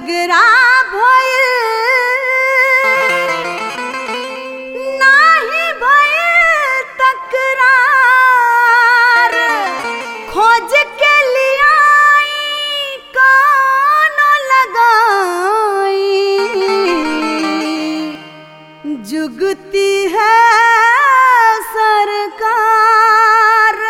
झगड़ा भइल नाही भइल तकरार खोज के लियाई कानो लगाई जुगती है सरकार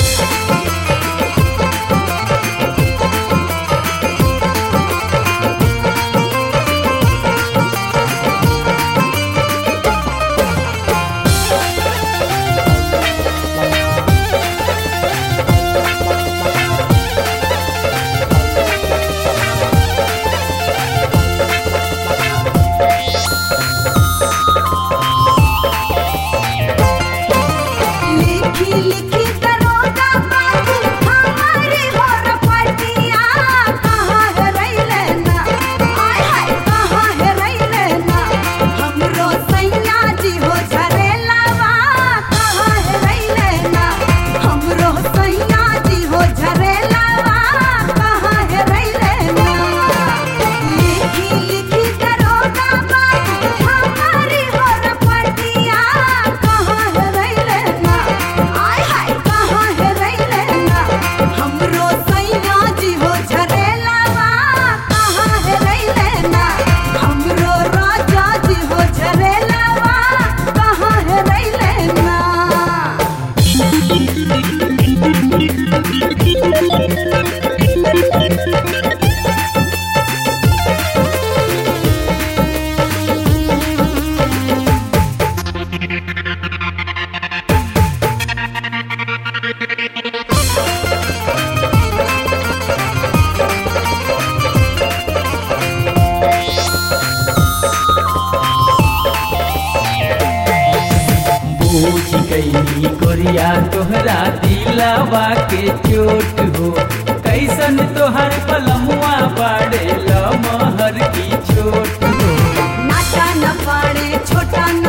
लिखी लिखी दरोगा बाबू हमारी होर पटिया कहाँ है रैले ना आय हाय कहाँ है रैले ना हमरो सैया जी हो झरेलावा कहाँ है रैले ना हमरो सैया जी हो झरेलावा कहाँ है रैले ना लिखी लिखी दरोगा बाबू हमारी होर पटिया कहाँ है रैले ना आय हाय कहाँ है रैले ना हमरो सैया जी हो झरेलावा कहाँ है रैले ना हमरो राजा जी हो झरेलावा कहाँ है रैले ना बूझ गई गोरिया तोहरा दिलावा के चोट हो कैसन तोहर पलमुआ बाड़े लमहर की चोट हो नाटा न पाड़े छोटा न